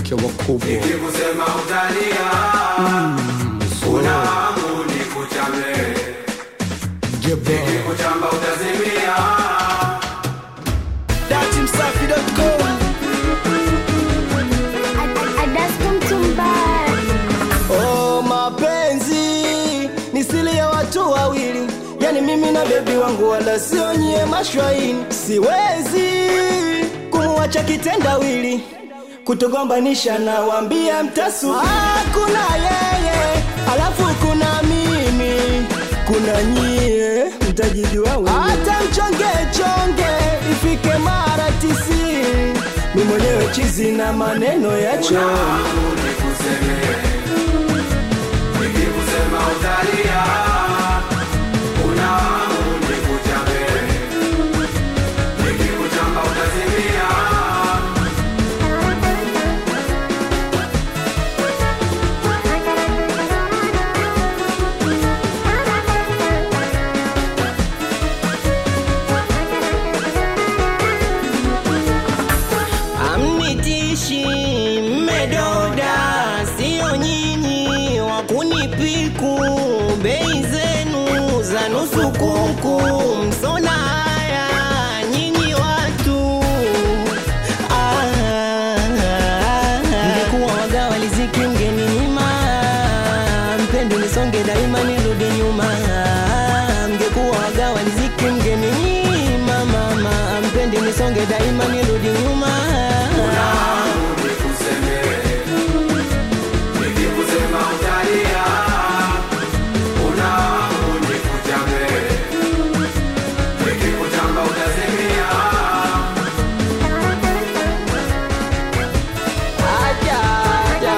wanawake wakubwa Nikikusema utalia, una hamu nikuchame. Jeba. Kuchamba utazimia. datimsafi.com Oh, mapenzi ni siri ya watu wawili, yani mimi na bebi wangu, wala sio nyie mashwaini. Siwezi kumuacha kitendawili, kutogombanisha na wambia mtasu. Ah, kuna yeye alafu kuna mimi, kuna nyie mtajijua wenyewe. Hata mchonge chonge ifike mara tisini, mi mwenyewe chizi na maneno ya choo Hamu nikuseme. Nikikusema utalia, una hamu nikuchame. Nikikuchamba utazimia. Amnitishi mmedoda, sio nyinyi wa kunipiku. Bei zenu za nusu kuku, msona haya nyinyi watu. Ah, Mngekuwa waga waliziki mgeni nyima, mpendo nisonge daima nirudi nyuma. Mngekuwa waga waliziki mgeni nyima, mama mpendi nisonge daima nirudi nyuma. Hamu nikuseme. Nikikusema utalia, una hamu nikuchame. Nikikuchamba utazimia. Aja, aja.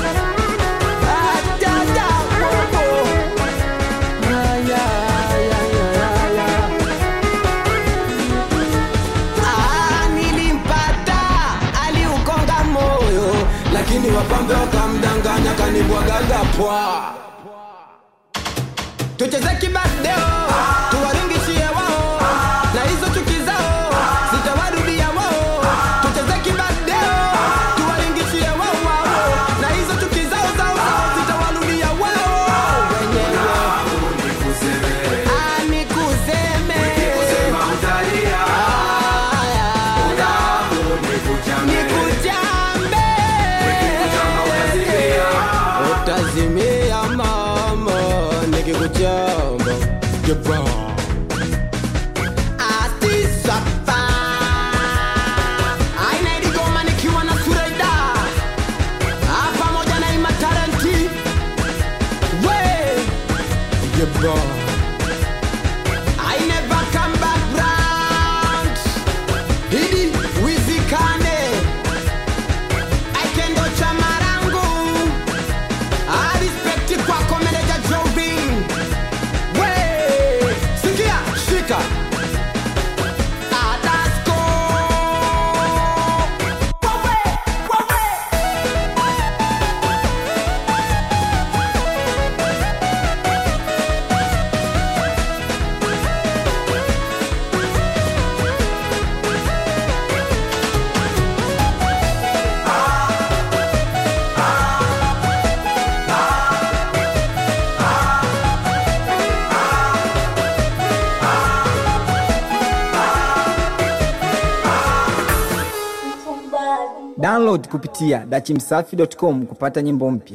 Aja, aja, popo. Aya, aya, aya, aya. Ah, nilimpata aliukonga moyo lakini wapambe wakamdanganya kanibwagaga pwa tucheze kibadeo tuwaringishie wao na hizo chuki zao zitawarudia wao tucheze kibadeo tuwaringishie wao wao na hizo chuki zao zao zao zitawarudia wao wenyewe Hamu nikuseme. Ah, nikuseme Nikikukusema utalia, Aya, una hamu nikuchame. nikujambe Nikikuchamba utazimia. utazimia mama nikikuchamba Jeba. Atisapa aina iligoma nikiwa na Sureida Ah, pamoja na Ima Talenti we Jeba. I never come back round Hidi wizikane Aikendo cha marangu I respect kwako meneja Jobin We Sikia shika Adasko Wawe Wawe download kupitia dachimsafi.com kupata nyimbo mpya